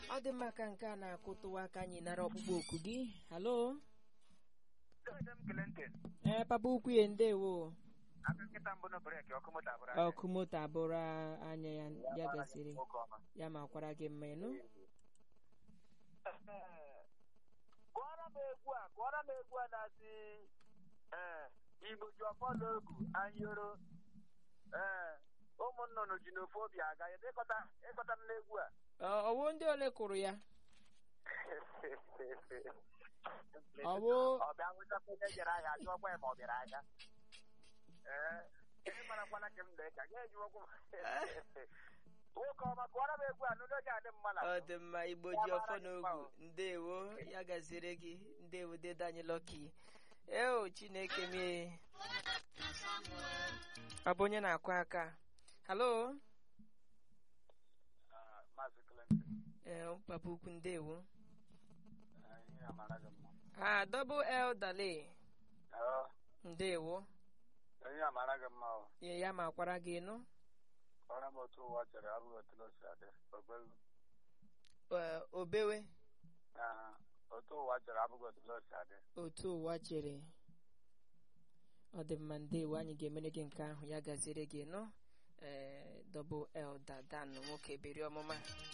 ọ dị mma ka nke a na-akụtụwa aka anyị nara ọkpụkpọ oku gị halo Dede m Clinton, ee papa ukwu ya ndewo aka nkịta mbụ na breki ọkụ moto abụrụ ọkụ moto abụrụ anya ya ya gasịrị nwoke ọma. ya ma kwara gị mma ịnụ Gụọrọ m egwu a gụọrọ m egwu a na-asị ee Igbo ji ọfọ n'ogu anyoro ee ụmụ nnụnụ ji n'ofu obi aga ya ịkọta ịkọta m n'egwu a Ọ- ọwụ ndị ole kụrụ ya Ọ bụ- ọ bịa nwụchakwa onye jere ahịa jụọkwa ya ma ọ bịara ahịa ee ị marakwana ka m lee ka ga-eji okwu nwoke ọma gụọrọ m egwu a n'ụlọ ga adị mma na ọ dị mma igbo ji ọfọ n'ogwu ndewo ya gaziere gị ndewo dede anyị lọki eo chineke mee ọ bụ onye na-akụ aka halo Maazị Clinton ee papa ukwu ndewo ihe amara gị mma ha double l dale ndewo ihe amara gị mma ọ ya ya ma kwara gị nụ ọrụ m otu ụwa chere abụghị otu o si adị obelu Ee, obewe Aha, otu ụwa chere abụghị otu o si adị otu ụwa chere ọ dị mma ndewo anyị ga-emere gị nke ahụ ya gaziere gị nụ ee double l dadan nwoke beri ọmụma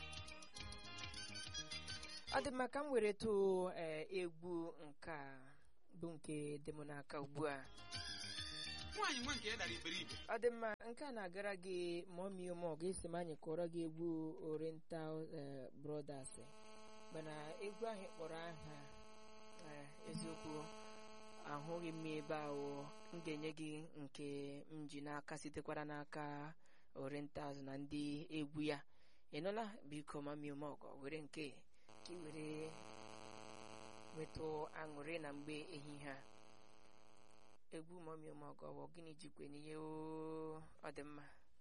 ọ dị mma ka m were too ee egwu nke a bụ nke dị m n'aka ugbu a nwaanyị nwa nke ya dara iberibe ọ dị mma nke a na-agara gị ma ọ mie ụmụ ọgụ esi m anyị kọrọ gị egwu oriental eh, brothers mana egwu ahụ ị kpọrọ aha eh, eziokwu ahụghị m ebe ahụ m ga-enye gị nke m ji n'aka sitekwara n'aka orientals na ndị egwu ya ị nụla biko ma mie ụmụ ọgụ were nke ka ị were nwetụ aṅụrị na mgbe ehihie a egwu mọmi ụmụọgọwọ gịnị jikwe n'ihe ọ dị mma